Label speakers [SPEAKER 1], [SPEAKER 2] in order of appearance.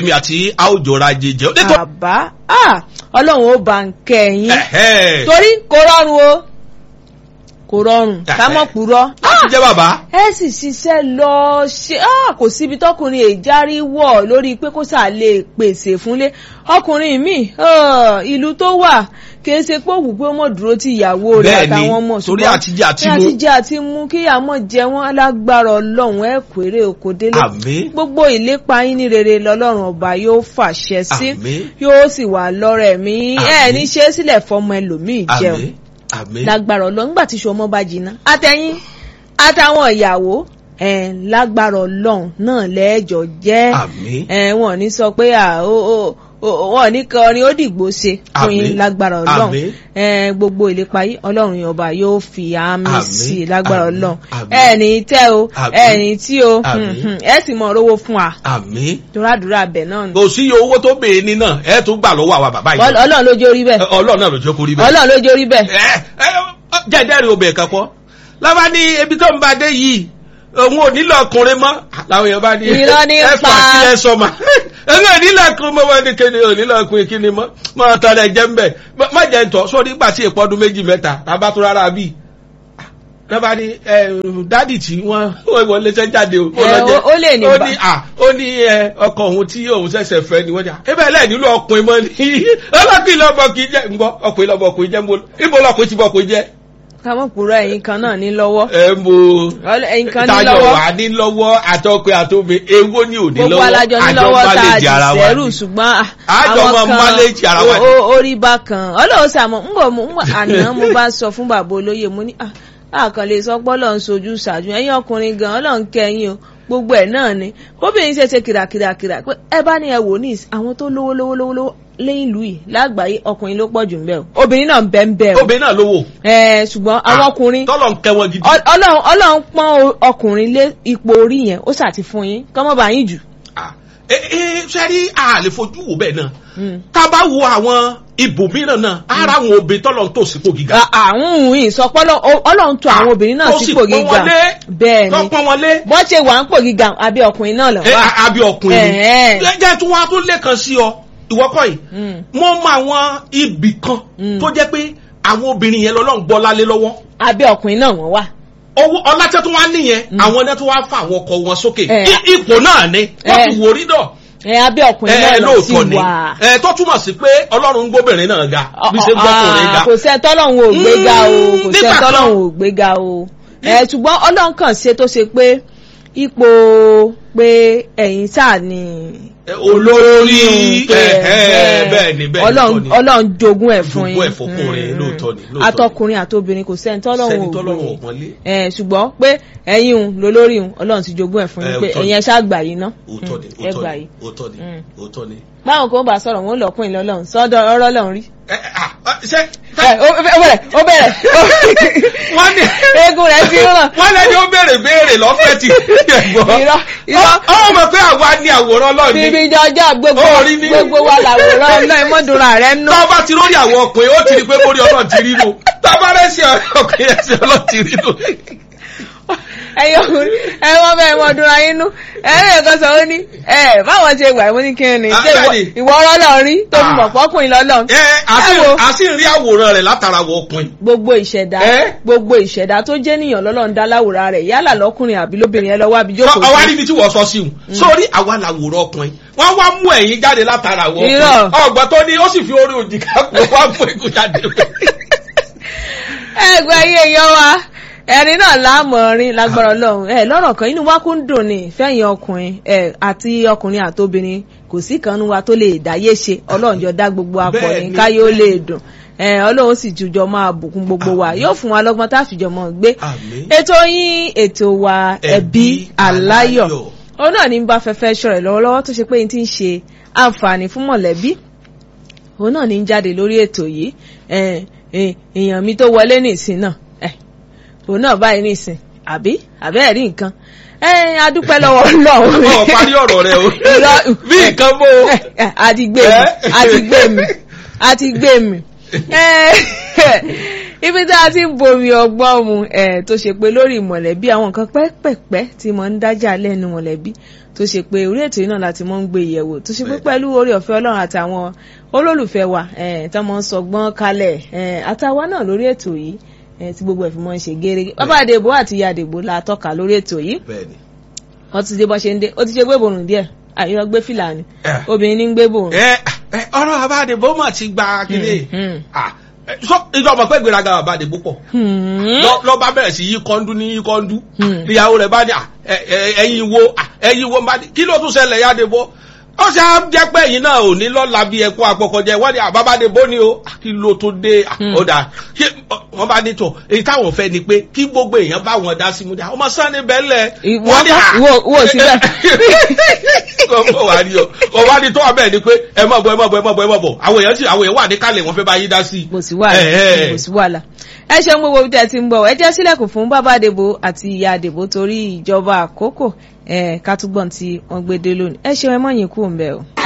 [SPEAKER 1] èmi àti àwòjọra jẹjẹ nítorí.
[SPEAKER 2] bàbá ah, ọlọ́run ó bá ń kẹ́ ẹ̀yìn
[SPEAKER 1] Ẹ̀hẹ́.
[SPEAKER 2] torí kò rọrùn o kò rọrùn ká mọ̀ purọ́
[SPEAKER 1] láti jẹ́ bàbá.
[SPEAKER 2] ẹ sì ṣiṣẹ́ lọ ṣe ah, kò síbi tọkùnrin èjárí wọ̀ lórí pé kó sà lè pèsè fúnlé ọkùnrin mi ah, ìlú tó wà kì í ṣe pé òwú pé ó mọ̀ dúró ti ìyàwó rẹ̀
[SPEAKER 1] Bẹ́ẹ̀ni,
[SPEAKER 2] àtàwọn ọmọ
[SPEAKER 1] torí
[SPEAKER 2] ṣùgbọ́n
[SPEAKER 1] àtijẹ àti
[SPEAKER 2] ní
[SPEAKER 1] mu.
[SPEAKER 2] àtijẹ àti mú kí àmọ́ jẹ wọ́n alágbára ọlọ́run ẹ̀ kéré oko délé
[SPEAKER 1] Àmín.
[SPEAKER 2] gbogbo ìlépa yín ní rere lọ́lọ́run ọba yóò fàṣẹ sí
[SPEAKER 1] Àmín.
[SPEAKER 2] yóò sì wà lọ́rẹ̀ mi ẹ̀
[SPEAKER 1] Àmín.
[SPEAKER 2] ní ṣe é sílẹ̀ fọmọ ẹlòmíì jẹun
[SPEAKER 1] àmín àmín.
[SPEAKER 2] lágbára ọlọ́run nígbà tí ṣọmọ bá jiná àtẹ̀yìn àtàwọn ìyàwó ẹ̀ lágbára ọlọ́run náà lẹ́ẹ̀jọ jẹ́
[SPEAKER 1] àmín.
[SPEAKER 2] ẹ̀ wọ́n ní sọ pé à ó ó ó- wọ́n ní kọrin ó dìgbò ṣe fún yín
[SPEAKER 1] Àmín.
[SPEAKER 2] lágbára ọlọ́run
[SPEAKER 1] Àmín.
[SPEAKER 2] ẹ̀ gbogbo ìlépa yìí ọlọ́run yìí ọba yóò fi àmì
[SPEAKER 1] Àmín.
[SPEAKER 2] sí i lágbára
[SPEAKER 1] Àmín.
[SPEAKER 2] ọlọ́run
[SPEAKER 1] Àmín.
[SPEAKER 2] ẹ̀ ní tẹ́ o
[SPEAKER 1] Àmín.
[SPEAKER 2] ẹ̀ ní tí o
[SPEAKER 1] Àmín.
[SPEAKER 2] ẹ̀ sì mọ̀ rówó fún wa
[SPEAKER 1] àmín.
[SPEAKER 2] torádùúrà bẹ̀ náà ni
[SPEAKER 1] kò sí iye owó tó bèè ní náà ẹ tún gbà lọ́wọ́ àwa bàbá yìí.
[SPEAKER 2] ọlọ́run ló jórí bẹ́ẹ̀
[SPEAKER 1] ọlọ́run náà ló jẹ́ kó rí bẹ́ẹ̀.
[SPEAKER 2] ọlọ́run ló jórí bẹ́ẹ̀
[SPEAKER 1] ẹ ẹ jẹ́jẹ́rìí obìnrin kan kọ́ lábá ní ebi tó ń bá dé yìí òun ò nílò ọkùnrin mọ́ làwọn èèyàn bá ní
[SPEAKER 2] Irọ́ ní
[SPEAKER 1] ẹ
[SPEAKER 2] pa.
[SPEAKER 1] fà kí ẹ sọ ma ẹni ò nílò ọkùnrin mọ́ wọn ní kéde ò nílò ọkùnrin kí ni mọ́ mọ́ tọ́ ẹ jẹ́ ń bẹ̀ má jẹ́ ń tọ́ sórí nígbà tí èpò ọdún méjì mẹ́ta tàbá tó rárá bíi lọ́ba ní ẹ dádì tí wọ́n wọ́n wọlé sẹ́ jáde o.
[SPEAKER 2] Ẹ,
[SPEAKER 1] lọ jẹ́.
[SPEAKER 2] ó- ó lè ní
[SPEAKER 1] ó
[SPEAKER 2] bá-
[SPEAKER 1] ní à ó ní ẹ ọkọ òun tí òun ṣẹ̀ṣẹ̀ fẹ́ ni wọ́n jà ẹ bẹ́ẹ̀ lẹ́ẹ̀ nílò ọkùnrin mọ́ ni ọlọ́kùnrin lọ́bọ̀ kì í jẹ́ ń gbọ́ ọkùnrin lọ́bọ̀ kì í jẹ́ ń bọ́ ibo lọ́kùnrin ti bọ̀ kì í jẹ́
[SPEAKER 2] kámọ́ purọ́ ẹ̀yin kan náà ní lọ́wọ́
[SPEAKER 1] ẹ mo
[SPEAKER 2] Ọlọ́- ẹ̀yin kan ní
[SPEAKER 1] tayọ
[SPEAKER 2] lọ́wọ́
[SPEAKER 1] wà ní lọ́wọ́ àtọkùnrin àtòmí èwo ni ò ní
[SPEAKER 2] gbogbo
[SPEAKER 1] lọ́wọ́
[SPEAKER 2] alájọ ní lọ́wọ́ tá a
[SPEAKER 1] manage
[SPEAKER 2] dì
[SPEAKER 1] ara wa
[SPEAKER 2] sẹ́rù
[SPEAKER 1] ni.
[SPEAKER 2] ṣùgbọ́n à,
[SPEAKER 1] Àjọ
[SPEAKER 2] àwọn
[SPEAKER 1] máa
[SPEAKER 2] kan
[SPEAKER 1] manage ara wa ni.
[SPEAKER 2] o- o- orí bá kan ọlọ́run sàmọ́ ń bọ̀ mú àná mo bá sọ fún bàbá olóyè mo ní àkàn lè sọ pé ọlọ́run sojú ṣáájú ẹ̀yin ọkùnrin gan ọlọ́run kẹyìn o gbogbo ẹ̀ náà ni kóbìnrin ṣe ṣe kìràkìràkìrà pé ẹ bá ní ẹ wò ní ìs- àwọn tó lówó lówó lówó lówó lẹ́yìn ìlú yìí lágbàáyé ọkùnrin ló pọ̀ jù ń bẹ o obìnrin náà ń bẹ ń bẹ o
[SPEAKER 1] obìnrin náà lówó
[SPEAKER 2] ẹ ṣùgbọ́n àwọn ọkùnrin
[SPEAKER 1] tọ́lọ̀ ń kẹ́ wọn gidi.
[SPEAKER 2] Ọl- ọlọ́run ọlọ́run pọ́n o- ọkùnrin lé ipò orí yẹn ó ṣàti fún yín kọ́mọ́ bá yín jù.
[SPEAKER 1] Ah, ẹ ẹ sẹ́rí a lè fojú wò bẹ́ẹ̀ náà
[SPEAKER 2] Mm.
[SPEAKER 1] tá a bá wo àwọn ibòmíràn náà ara àwọn obìnrin tọ́lọ̀ ń tò sípò gíga.
[SPEAKER 2] àwọn òun ìsọpọ́lọ́ ọlọ́run tó àwọn obìnrin náà
[SPEAKER 1] Tó sì
[SPEAKER 2] sípò
[SPEAKER 1] pọ́n
[SPEAKER 2] gíga
[SPEAKER 1] wọn lé,
[SPEAKER 2] bẹ́ẹ̀
[SPEAKER 1] tó
[SPEAKER 2] ni
[SPEAKER 1] pọ́n wọn lé.
[SPEAKER 2] bọ́n ṣe wà ń pò gíga àbí ọkùnrin náà lọ
[SPEAKER 1] ẹ
[SPEAKER 2] wá.
[SPEAKER 1] a- àbí ọkùnrin ni.
[SPEAKER 2] Ẹ̀ẹ́.
[SPEAKER 1] jẹ́ tí wọ́n á tún lẹ́kan sí ọ ìwọ́kọ̀ yìí.
[SPEAKER 2] Mm.
[SPEAKER 1] mo mọ àwọn ibì kan
[SPEAKER 2] Mm.
[SPEAKER 1] tó jẹ́ pé àwọn obìnrin yẹn lọ́lọ́ ń gbọ́ lálé lọ́wọ́.
[SPEAKER 2] àbí ọkùnrin náà wọ́n wà.
[SPEAKER 1] owó ọlátẹ́ tó wá nìyẹn àwọn ẹni tó wá fa àwọn ọkọ wọn sókè
[SPEAKER 2] Ẹ.
[SPEAKER 1] I- ipò náà ni wọ́n
[SPEAKER 2] Ẹ.
[SPEAKER 1] fi wò rí dọ̀
[SPEAKER 2] ẹ àbí ọkùnrin
[SPEAKER 1] ẹ
[SPEAKER 2] náà lọ sí
[SPEAKER 1] lóòótọ́ ni
[SPEAKER 2] wà.
[SPEAKER 1] ẹ tó túmọ̀ sí pé ọlọ́run ń gbóbìnrin náà ga bí ṣe ń gbọ́kùnrin ga
[SPEAKER 2] Ah, kò sẹ́ tọ́lọ́hún ò gbéga o
[SPEAKER 1] Mm,
[SPEAKER 2] kò
[SPEAKER 1] nígbà
[SPEAKER 2] sẹ́
[SPEAKER 1] kan-
[SPEAKER 2] tọ́lọ́hún ò gbéga o ẹ ṣùgbọ́n ọlọ́run kàn ṣe tó ṣe pé ipò pé ẹ̀yin sáà ni
[SPEAKER 1] Ẹ, olórí
[SPEAKER 2] pé,
[SPEAKER 1] ẹ, ẹ,
[SPEAKER 2] ẹ,
[SPEAKER 1] bẹ́ẹ̀ ni bẹ́ẹ̀
[SPEAKER 2] ọlọ́run
[SPEAKER 1] ni
[SPEAKER 2] ọlọ́run jogún ẹ̀ fún yín
[SPEAKER 1] Jogún ẹ̀ fọkùnrin,
[SPEAKER 2] Mm.
[SPEAKER 1] lóòótọ́ ni, lóòótọ́ ni.
[SPEAKER 2] atọkùnrin àtobìnrin kò sẹ́ni tọ́lọ́run
[SPEAKER 1] sẹ́ni
[SPEAKER 2] ò
[SPEAKER 1] tọ́lọ́run
[SPEAKER 2] gbé
[SPEAKER 1] ò pọ́nlé
[SPEAKER 2] ẹ ṣùgbọ́n pé ẹ̀yin òun lólórí òun ọlọ́run ti jogún ẹ̀ fún yín
[SPEAKER 1] Ẹ,
[SPEAKER 2] pé
[SPEAKER 1] òótọ́ ni.
[SPEAKER 2] ẹ̀yin ẹ ṣáà gbà yín ná
[SPEAKER 1] òótọ́ ni
[SPEAKER 2] Mm, ẹ gbà
[SPEAKER 1] òótọ́ ni
[SPEAKER 2] yín
[SPEAKER 1] òótọ́ ni
[SPEAKER 2] Mm.
[SPEAKER 1] òótọ́ ni.
[SPEAKER 2] báwọn kan bá sọ̀rọ̀ wọn ò lọ́kùnrin lọ́lọ́run sọ́dọ̀ ọ̀rọ̀ lọ́run rí
[SPEAKER 1] Ẹ, ẹ, ah, ah, ṣé
[SPEAKER 2] ẹ ó ó bẹ̀rẹ̀ ó bẹ̀rẹ̀
[SPEAKER 1] wọ́n ní
[SPEAKER 2] eégún rẹ̀ ti rán
[SPEAKER 1] wọ́n lẹ́ni ó béèrè béèrè lọ́fẹ̀ẹ́ ti ẹ̀gbọ́n.
[SPEAKER 2] irọ́ irọ́
[SPEAKER 1] ọmọ mọ̀ pé àwa ni àwòrán Ọlọ́run ni.
[SPEAKER 2] bíbí jọjọ́ gbogbo
[SPEAKER 1] Ó rí ní-
[SPEAKER 2] gbogbo wa làwòrán ọlọ́run mọ́dúnra rẹ̀ nù.
[SPEAKER 1] tó bá ti lórí àwọn ọkùnrin ó ti rí pé mórí Ọlọ́run ti rí nù tó bá rẹ̀ sí ọkùnrin ẹ̀sìn Ọlọ́run ti rí nù.
[SPEAKER 2] ẹyọ ẹ wọ́n bẹ́ẹ̀ mọ́dúnra yín nù ẹ̀rẹ́ ẹ̀kan sọ ó ní ẹ̀ báwọn ṣe gbà wọ́n ní kí ni
[SPEAKER 1] Ah,
[SPEAKER 2] ṣé ìwọ-
[SPEAKER 1] bẹ́ẹ̀ni.
[SPEAKER 2] ìwọ ọlọ́run rí tó fi
[SPEAKER 1] Ah.
[SPEAKER 2] mọ̀ pọ́kùnrin lọ́lọ́run.
[SPEAKER 1] ẹ
[SPEAKER 2] Ẹ wo.
[SPEAKER 1] a sì ń rí àwòrán rẹ̀ látara àwọn ọkùnrin.
[SPEAKER 2] gbogbo ìṣẹ̀dá
[SPEAKER 1] Ẹ́?
[SPEAKER 2] gbogbo ìṣẹ̀dá tó jẹ́ níyàn lọ́lọ́run dá láwòrán rẹ̀ yálà lọ́kùnrin àbí lóbìnrin ẹ lọ́wọ́ àbí jókòó
[SPEAKER 1] ọwá
[SPEAKER 2] sí.
[SPEAKER 1] níbi tí wọ́n sọ sí un sórí àwa làwòrán ọkùnrin wọ́n wá mú ẹ̀yìn jáde látara àwọn
[SPEAKER 2] Irọ́.
[SPEAKER 1] ọkùnrin ọgbọ́n tó ní ó sì fi orí òjì ká pé wá mú ikú jáde.
[SPEAKER 2] ẹgbẹ́ ayé yan wa ẹ̀rín náà láàmọ̀rin lágbára ọlọ́run ẹ lọ́rọ̀ kan inú wa kún dùn ní fẹ́yìn ọkùnrin ẹ àti ọkùnrin àtobìnrin kò sí kan nínú wa tó lè dáyé ṣe ọlọ́run jọ dá gbogbo apọ̀ ní
[SPEAKER 1] Bẹ́ẹ̀ni.
[SPEAKER 2] káyé ó lè dùn ẹ ọlọ́run sì jùjọ máa bùkún gbogbo wa
[SPEAKER 1] Àmín.
[SPEAKER 2] yóò fún wa lọ́gbọ́n tá a fìjọ mọ́ gbé
[SPEAKER 1] Àmín.
[SPEAKER 2] ètò yín ètò wa ẹbí aláyọ̀ òun náà ní bá fẹ́fẹ́ ṣọ̀rẹ̀ lọ́wọ́lọ́wọ́ tó ṣe pé n ti ń ṣe àǹfààní fún mọ̀lẹ́bí òun náà ní ń jáde lórí ètò yìí ẹ, ẹ, èèyàn mi tó wọlé nìsín náà ẹ, òun náà báyìí nìsín àbí àbẹ́ẹ̀ rí nǹkan ẹ adúpẹ́ lọ́wọ́ Ọlọ́run
[SPEAKER 1] ọ̀ parí ọ̀rọ̀ rẹ o
[SPEAKER 2] Irọ́-
[SPEAKER 1] bí nǹkan bó o.
[SPEAKER 2] ẹ, ẹ, àti gbé mi
[SPEAKER 1] Ẹ́?
[SPEAKER 2] àti gbé mi àti gbé mi ẹ, ibi tí a ti ń bomi ọgbọ́n mu ẹ, tó ṣe pé lórí mọ̀lẹ́bí àwọn nǹkan pẹ́pẹ̀pẹ́ tí mo ń dájà lẹ́nu mọ̀lẹ́bí tó ṣe pé orí ètò yìí náà láti mọ́ ń gbé ìyẹ̀wò tó ṣe pé pẹ̀lú orí ọ̀fẹ́ ọlọ́run àtàwọn olólùfẹ́ wa tó mọ́ ń sọgbọ́n kalẹ̀ àtàwa náà lórí ètò yìí tí gbogbo ẹ̀ fi mọ́ ń ṣe gẹ́rẹ́gẹ́ bàbá àdèbò àti ìyá àdèbò la tọ́ka lórí ètò yìí wọ́n ti dé bọ́ ṣe ń dé ó ti ṣe gbé borùn díẹ̀ àyọ gbé fìlà ni obìnrin ní ń gbé borùn.
[SPEAKER 1] ọ̀rọ̀ bàbá àdèbò mà ti gba kílé ìjọba pẹ́ gbéraga bàbá àdèbò pọ̀ lọ bá bẹ̀rẹ̀ sí yí kọ́ńdú ní yí kọ́ńdú ìyàwó rẹ̀ bá ní ẹ̀yin wo ẹ̀yin wo bá ní kí ló tún ṣẹlẹ̀ yá àdèbò ó ṣe á jẹ́ pé ẹ̀yin náà ò ní lọ́la bí ẹ̀kọ́ àpọ̀kọ̀jẹ́ wọ́n ní àbábádé bó ni o kí ló tó dé ọ̀dà ṣé wọ́n bá ní tọ̀ èyí táwọn fẹ́ ni pé kí gbogbo èèyàn bá wọn dá sí mu dá ọmọ sanni bẹ́ẹ̀lẹ̀.
[SPEAKER 2] wọ́n wò síbẹ̀.
[SPEAKER 1] wọ́n wà ní o wọ́n wá ní tó wà bẹ́ẹ̀ ni pé ẹ mọ̀ bọ̀ ẹ mọ̀ bọ̀ ẹ mọ̀ bọ̀ ẹ mọ̀ bọ̀ àwọn èèyàn sì àwọn èèyàn wà ní kálẹ̀ wọ́n fẹ́ bá yí dá sí.
[SPEAKER 2] kò sí wàhálà kò sí wàhálà ẹ ṣeun gbogbo bí tẹ́ ti ń bọ̀ ẹ jẹ́ sílẹ̀kùn fún bàbá àdèbò àti ìyá àdèbò torí ìjọba àkókò ẹ̀ ká túbọ̀ tí wọ́n gbé dé lónìí ẹ ṣeun ẹ mọ̀ yín kú òun bẹ́ẹ̀ o.